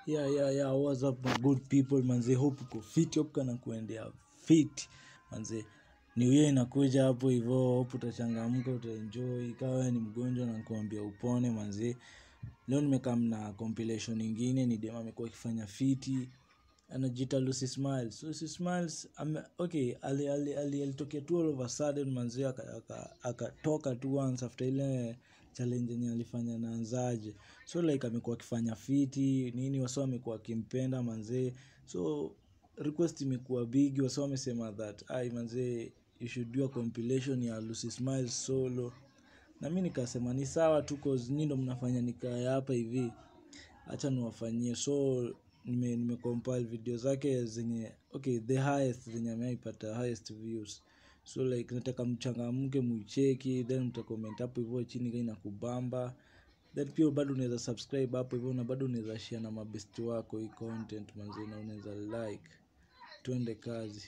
yeah yeah yeah what's up my good people manze hope uko fit hope kana kuendea fit manze new year inakuja hapo hivyo hope utachangamka utaenjoy ikawa ni mgonjwa na kuambia upone manze leo nimekam na compilation ingine ni dem amekuwa akifanya fiti anajiita Lucy Smiles. Lucy Smiles ame, okay ali, ali, ali, alitokea tu all of a sudden manzi akatoka aka, aka tu once after ile challenge yenye alifanya na Anzaje. So like amekuwa akifanya fiti nini wasa amekuwa akimpenda manzee. So request imekuwa big wasa wamesema that ai manzee you should do a compilation ya Lucy Smiles solo. Na mi nikasema ni sawa tu cause nyinyi ndo mnafanya nikae hapa hivi. Acha niwafanyie so nime, nime compile video zake zenye okay the highest zenye ameipata highest views so like nataka mchangamke muicheki then mtacomment hapo hivyo chini kama inakubamba then pia bado unaweza subscribe hapo hivyo na bado unaweza share na mabesti wako hii content manzi na unaweza like twende kazi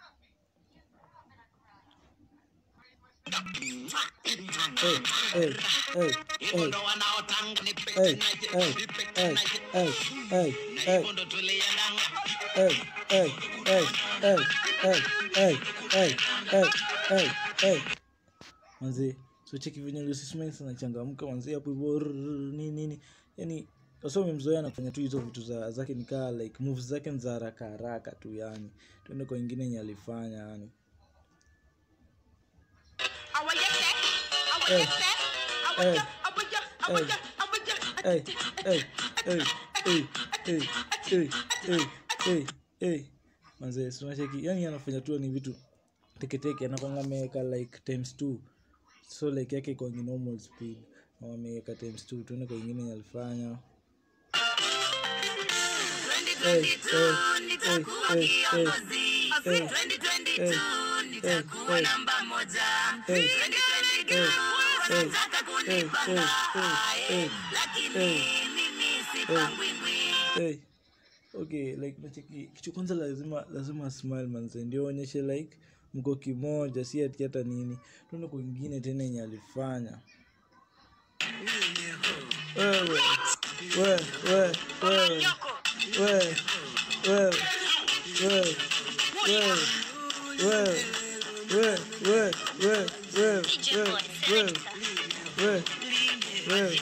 hey, hey, hey, hey. ndo wanaotanga ni pete Hey, na je- hey, ni pete hey, na je- hey, hey, na hey. hivyo ndo tuliendanga hey, hey, hey, hey, hey, hey, hey, hey, hey, hey. manzi so cheki venye Lucy Smiles anachangamka manzi hapo hivyo rrrr, nini nini yani wasa umemzoea na kufanya tu hizo vitu za zake nikaa like moves zake ni za haraka haraka tu yani tuende kwa ingine yenye alifanya yani hey, hey, hey, hey, hey, hey, hey, hey, hey, hey, hey. manze sunacheki yani anafanya tu ni vitu teketeke anakwanga ameweka like times two so like yake kwangi normal speed na ameweka times two tuone kwa ingine yenye alifanya Hey, hey, hey, hey, hey, hey, hey, nitakuwa hey, namba moja hey, hey, hey, hey, kunipanga hey, hey, lakini hey, mimi sipangwingwi hey. okay like nacheki kitu kwanza lazima lazima smile manze ndio onyeshe like mko kimoja si ati hata nini tuone kwingine tena yenye alifanya wewe wewe wewe wewe wewe wewe wewe wewe wewe wewe wewe wewe wewe wewe wewe wewe wewe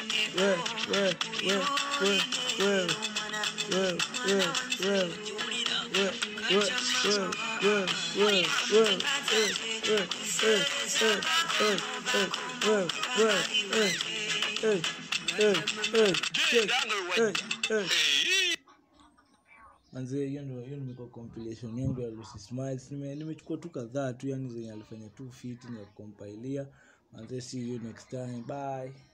manzie hiyo ndo hiyo nimekuwa compilation yangu ya Lucy Smiles nime nimechukua tu kadhaa tu yani zenye alifanya tu fit na kukompilia manzie see you next time bye